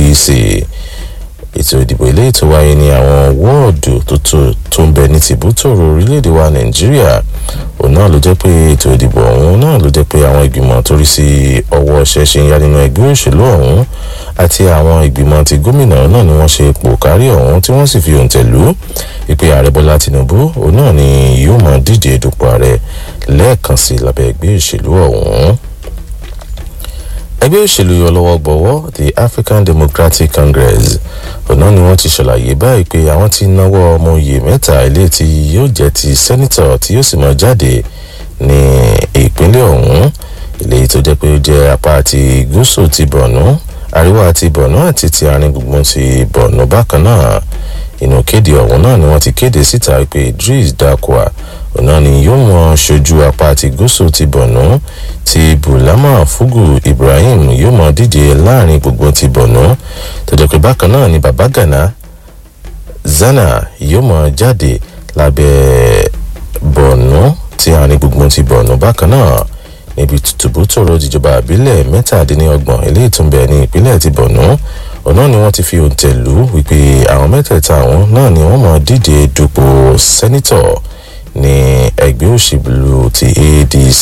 adc ètò ìdìbò ilé ètò wáyé ní àwọn wọ́ọ̀dù tó ń bẹ ní tìbútòrò orílẹ̀-èdè wa nàìjíríà òun náà ló jẹ́ pé ètò ìdìbò ọ̀hún náà ló jẹ́ pé àwọn ìgbìmọ̀ torí sí ọwọ́ ṣẹ̀ṣẹ̀ ń yá nínú ẹgbẹ́ òṣèlú ọ̀hún àti àwọn ìgbìmọ̀ ti gómìnà náà ni wọ́n ṣe ipò kárí ọ̀hún tí wọ́n sì fi òǹtẹ̀ lù ú ìpè ààrẹ bọ́lá tinubu òun náà ni yóò mọ̀ díje dupò ààrẹ lẹ́ẹ̀kan sí lábẹ́ ẹgbẹ́ òṣèlú ọ̀hún ẹgbẹ́ òṣèlú ọlọ́wọ́ gbọ́wọ́ the african democratic congress ọ̀nà ni wọ́n ti ṣàlàyé báyìí pé àwọn ti náwó ọmọ oyè mẹ́ta ilé tí yóò jẹ́ ti sẹ́nitọ̀ tí yóò sì mọ̀ jáde ní ìpínlẹ̀ ọ̀hún ilé tó jẹ́ pé ó jẹ́ apá ti gúúsù ti bọ̀nú àríwá ti bọ̀nú àti ti àárín gbùngbùn ti bọ̀nú bákan náà inú kéde ọ̀hún náà ni wọ́n ti kéde síta pé idris dakwa ọ̀nà ni yóò mọ ṣojú apá ti gúúsù ti bọ̀nú ti bulama fugu ibrahim yóò mọ díje láàrin gbogbo ti bọ̀nú tó jẹ́ pé bákan náà ni baba gana zana yóò mọ jáde lábẹ́ bọ̀nú ti àárín gbogbo ti bọ̀nú bákan náà níbi tùbútòrò ìjọba àbílẹ̀ mẹ́tàdínlọ́gbọ̀n eléyìí tó ń bẹ ní ìpínlẹ̀ ti bọ̀nú ọ̀nà ni wọ́n ti fi òǹtẹ̀ lù wípé àwọn mẹ́tẹ̀ẹ̀ta àwọn náà ni wọ́n mọ̀ díje dupò sẹ́nitọ̀ ní ẹgbẹ́ òṣèlú ti adc.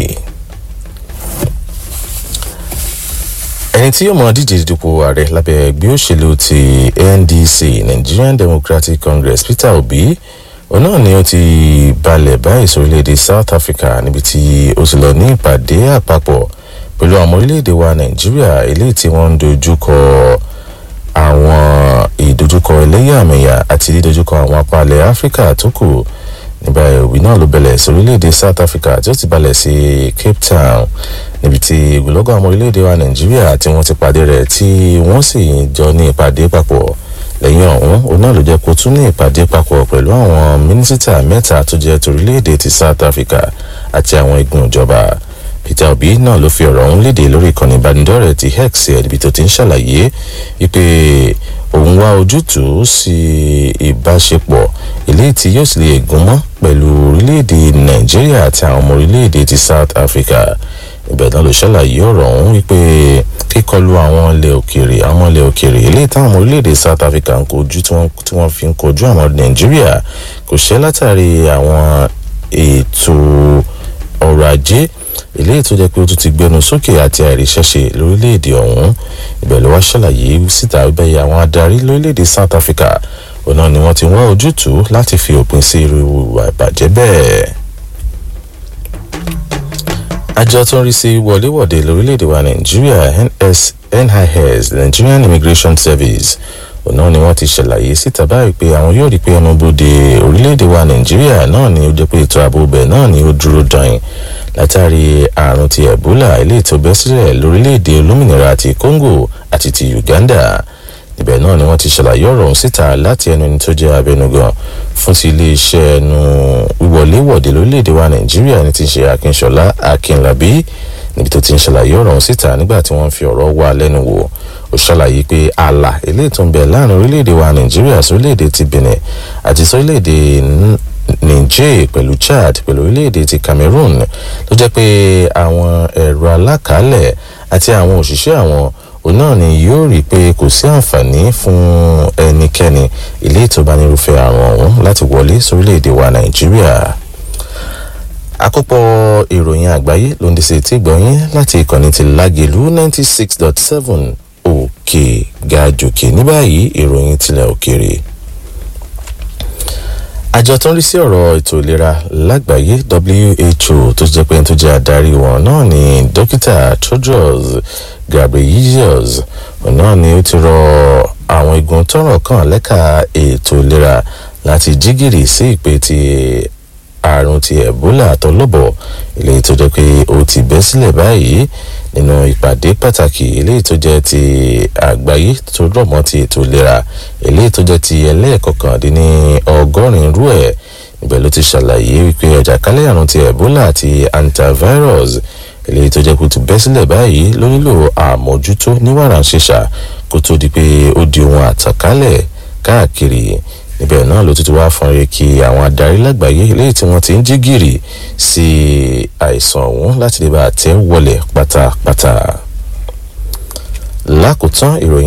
ẹni tí yóò mọ díje dupò ààrẹ lábẹ́ ẹgbẹ́ òṣèlú ti ndc nigerian democratic congress peter obi òun náà ni ó ti balẹ̀ báyìí sórílẹ̀-èdè south africa níbi tí ó ti lọ ní ìpàdé àpapọ̀ pẹ̀lú àwọn orílẹ̀-èdè wa nàìjíríà eléyìí tí wọ́n ń dojúkọ àwọn ìdojúkọ ẹlẹ́yàmẹ̀yà àti dídojúkọ àwọn apalẹ̀ áfíríkà tó kù nígbà ìwé náà ló bẹ̀lẹ̀ sí orílẹ̀-èdè south africa tí ó ti balẹ̀ sí cape town níbi tí ìgbòlógún àwọn orílẹ̀-èdè wa nàìjíríà tí wọ́n ti pàdé rẹ̀ tí wọ́n sì jọ ní ìpàdé papọ̀ lẹ́yìn ọ̀hún òun náà ló jẹ́ kó tún ní ìpàdé papọ̀ pẹ̀lú àwọn mínísítà mẹ́ta tó jẹ́ torílẹ̀-èdè ti south africa àti àwọn igun ìjọba peter obi náà ló fi ọ̀rọ̀ ọ̀hún léde lórí ìkànnì ìbánidọ́rẹ̀ẹ́ ti hex ẹ̀dìbí tó ti ń ṣàlàyé wípé òun wá ojútùú sí ìbáṣepọ̀ eléyìí tí yóò sì lè gún mọ́ pẹ̀lú orílẹ̀-èdè nàìjíríà àti àwọn ọmọ orílẹ̀-èdè ti south africa ibẹ̀ náà ló ṣàlàyé ọ̀rọ̀ ọ̀hún wípé kíkọlu àwọn ilẹ̀ òkèèrè àwọn ilẹ̀ òkèèrè eléyìí táwọn ọmọ orílẹ̀-èdè south africa ń kojú tí wọ́n fi ń kojú àwọn nàìjíríà kò ṣẹ́ látàrí àwọn ètò ọrọ̀ ajé eléyìí tó jẹ́ pé ó tún ti gbẹnu sókè àti àìríṣẹ́ṣe lórílẹ̀‐èdè ọ̀hún ibẹ̀ ló wá ṣàlàyé síta wípé àwọn adarí lórílẹ̀‐èdè south africa ọ̀nà ni wọ́n ti wá ojútùú láti fi òpin sí irú ìwà ìbàjẹ́ bẹ́ẹ̀. àjọ tó ń rí sí wọléwọ̀de lórílẹ̀‐èdè wa nàìjíríà nis nigerian immigration service ọ̀nà ni wọ́n ti ṣàlàyé síta báyìí pé àwọn yóò rí pé ẹnubodè orílẹ̀‐èdè wa nàìjíríà náà ni ó jẹ́ pé ètò ààbò bẹ̀ náà ni ó dúró dán látàrí àrùn ti ebola eléyìí tó bẹ́ sílẹ̀ lórílẹ̀‐èdè olómìnira ti congo àti ti uganda ibẹ̀ náà ni wọ́n ti ṣàlàyé ọ̀rọ̀ ọ̀hún síta láti ẹnu ẹni tó jẹ́ abẹnugan fún ti iléeṣẹ́ ẹnu wíwọléwọ̀de lórílẹ̀‐èdè wa nàìjíríà ní ti ṣe akínṣọlá akínlábí níbi tó ti ń ṣàlàyé ọ̀rọ̀ ọ̀hún síta nígbà tí wọ́n fi ọ̀rọ̀ wà lẹ́nu wò ó ṣàlàyé pé ààlà eléyìí tó ń bẹ láàrin orílẹ̀‐èdè wa nàìjíríà sórílẹ̀‐èdè ti benin àti sórílẹ̀‐èdè niger pẹ̀lú chad pẹ̀lú orílẹ̀‐èdè ti cameroon ló jẹ́ pé àwọn ẹ̀rọ alákàálẹ̀ àti àwọn òṣìṣẹ́ àwọn òun náà ni yóò rí i pé kò sí àǹfààní fún ẹnikẹ́ni ilé ìtọ́ba nírúfẹ́ àrùn ọ̀hún láti wọlé sórílẹ̀‐èdè wa nàìjíríà àkópọ̀ ìròyìn àgbáyé ló ń di sí ti gbọ̀nyìn láti ìkànnì ti lágẹ̀lú ninety six dot seven òkè gàjòkè ní báyìí ìròyìn tilẹ̀ òkèrè àjọ tó ń rí sí ọ̀rọ̀ ètò ìlera lágbàáyé who tó jẹ́ pé tó jẹ́ adarí wọn náà ni dókítà tedros ghebreyesus náà ni ó ti rọ àwọn igun tọrọ kan lẹ́ka ètò ìlera láti jígìrì sí ìpè ti àrùn ti ebola àtọlọ́bọ̀ eléyìí tó jẹ́ pé ó ti bẹ́ sílẹ̀ báyìí nínú ìpàdé pàtàkì eléyìí tó jẹ́ ti àgbáyé tó rọ̀ mọ́ ti ètò ìlera eléyìí tó jẹ́ ti ẹlẹ́ẹ̀kọkàndínní ọgọ́rin rú ẹ̀ níbẹ̀ ló ti ṣàlàyé wípé àjàkálẹ̀ àrùn ti ebola àti antivirus eléyìí tó jẹ́ pé ó ti bẹ́ sílẹ̀ báyìí ló nílò àmójútó ní wàrà ṣèṣà kó tó di pé ó di ohun àtàkálẹ̀ káàkiri níbẹ̀ náà ló tuntun wá fọn rẹ kí àwọn adarí lágbàáyé léyìí tí wọ́n ti ń jí gìrì sí àìsàn ọ̀hún láti lè bá àtẹ́ wọlé pátápátá. lákòótán ìròyìn.